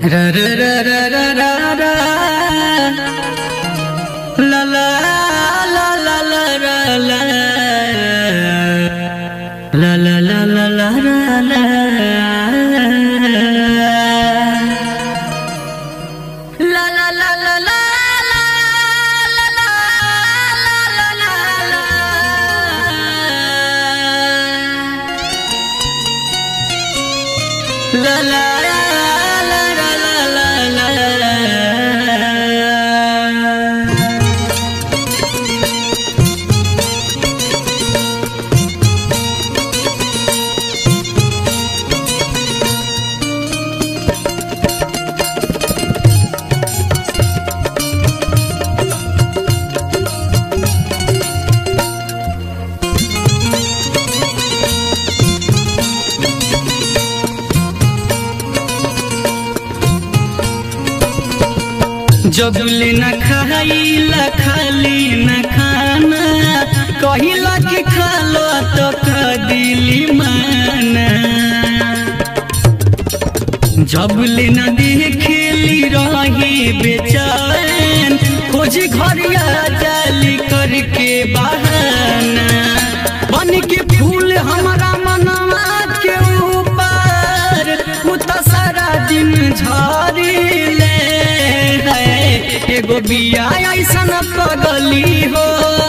ra ra ra ra ra ra ra la la la la la la la la la la la la la la La la la la la la la la la la la la la la la la la la जबले न खाइला खाली न खाना कहिला कि खालो तो दिली माना जबले न देखेली रही बेचैन खोज घरिया जाली करके बहाना बन के फूल हमारा मनवा के ऊपर उ त सारा दिन झरिले है एगो बिया ऐसन पगली हो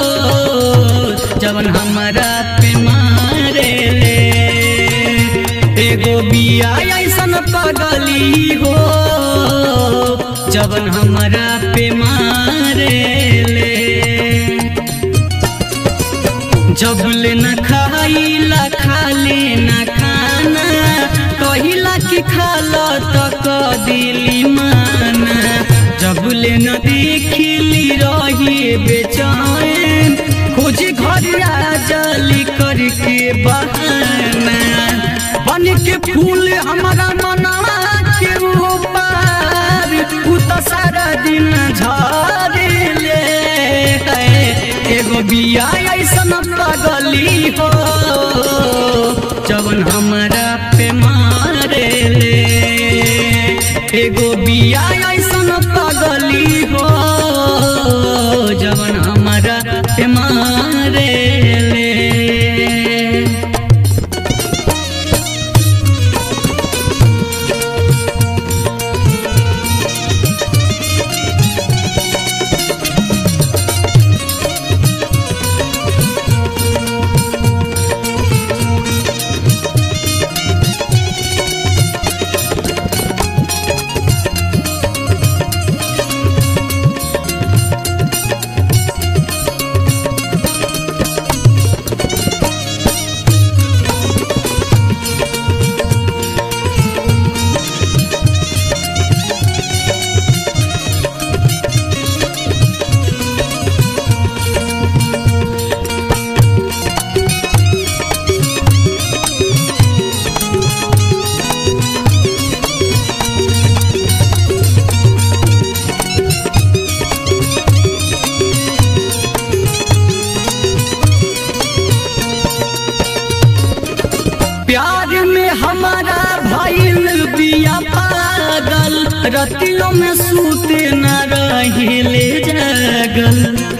जवन हमारा पे मारे ले एगो बिया ऐसन पगली हो जवन हमारा पे मारे ले जबले न खाइला खाले न खाना कहिला कि खाला तक दिली माना जबले न देखिली रही बेचैन खोज घरिया जली करके बहाना बन के फूल हमारा मनवा के ऊपर उ त सारा दिन झरेले है एगो बिया ऐसन पगली हो जवन हमारा पे मारे ले एगो बिया ऐसन पगली हो जवन हमारा पे मारे ले प्यार में हमारा भइल बिया पागल रतियों में सूते न रहिले जागल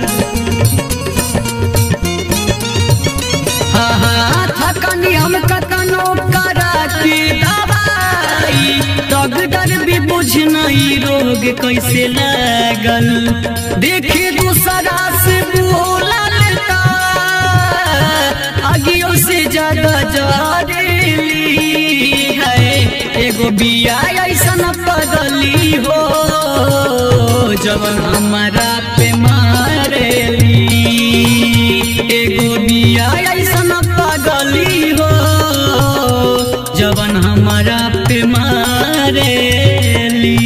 हा हा थकनी हम कतनो करा के दवाई डॉक्टर भी बुझ नहीं रोग कैसे लागल देखे दूसरा से बोला लेता आगियों से ज्यादा जरेली है एगो बिया ऐसन पगली हो जवन हमारा पे मारेली एगो बिया ऐसन पगली हो जवन हमारा पे मारेली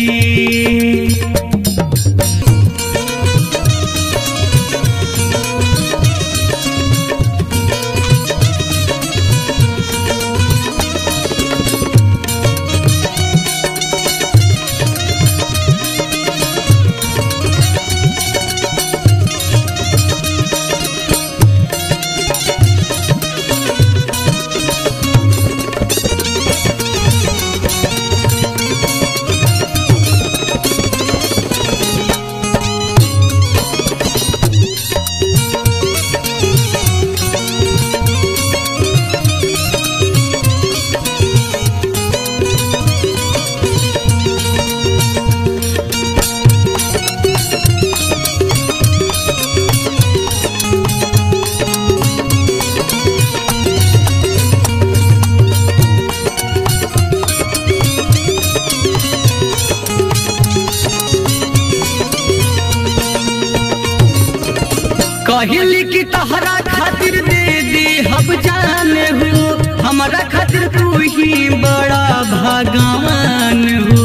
कहली कि तहरा खातिर दे दे हम जाने हो हमारा खातिर तू ही बड़ा भगवान हो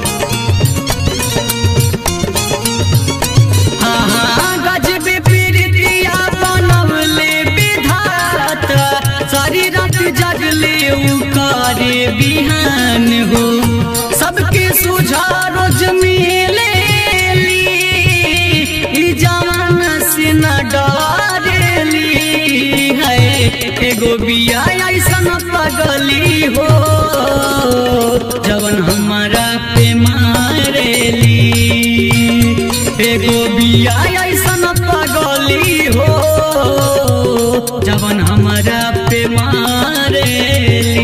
हाँ, हाँ, गजबे प्रीतिया बनवले विधाता सारी रात जगले उ करे बिहान हो सबके सुझा रोज मिले ई जमाना से न डरेली है एगो बिया ऐसन पगली हो जवन हमारा पे मारेली एगो बिया ऐसन पगली हो जवन हमारा पे मारेली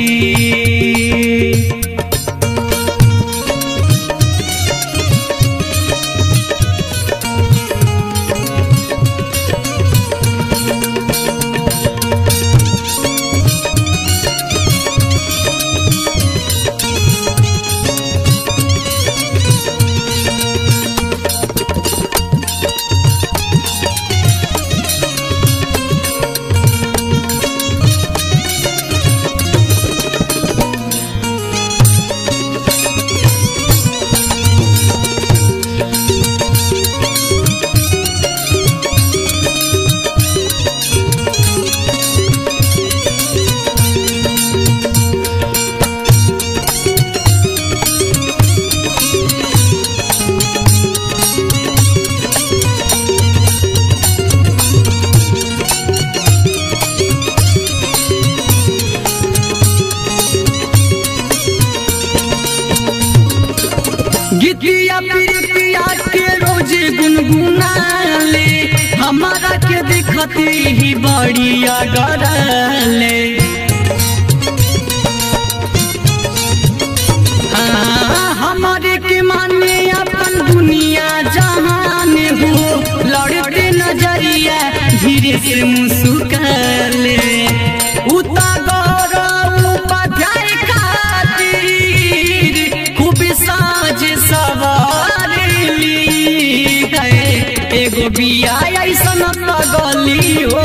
गीतिया प्रीतिया के रोज गुनगुनाले हमारा के देखती ही बढ़िया गरले हाँ, हमारे के माने अपन दुनिया जहान हो लड़ते नजरिया धीरे से मुस्कुराले उता गौरव उपाध्याय खातिर खूब साज सवारली है एगो बिया ऐसन पगली हो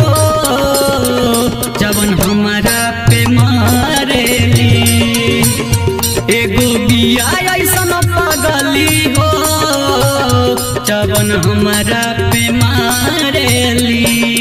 जवन हमारा पे मारेली एगो बिया ऐसन पगली हो जवन हमारा पे मारेली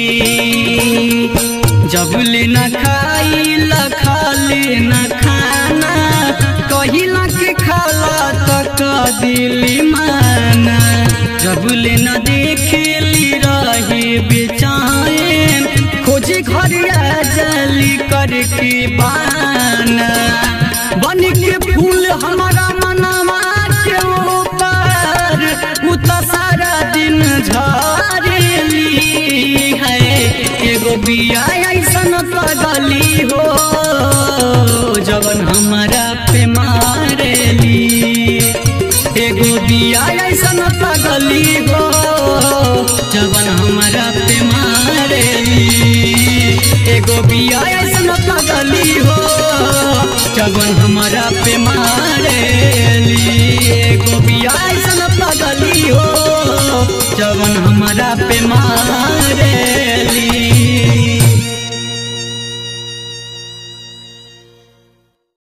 जब ले न खाई ल खाले न खाना कहिला के खाला तक दिली माना जब ले न देखेली रहे बेचैन खोजे घरिया जली करके बाना बन के फूल हमारा मनवा के ऊपर उ त सारा दिन झरेली है एगो बिया ऐसन पगली हो जवन हमारा पे मारेली एगो बिया ऐसन पगली हो जवन हमारा पे मारेली एगो बिया ऐसन पगली हो जवन हमारा पे मारेली एगो बिया ऐसन पगली हो जवन हमारा पे मारे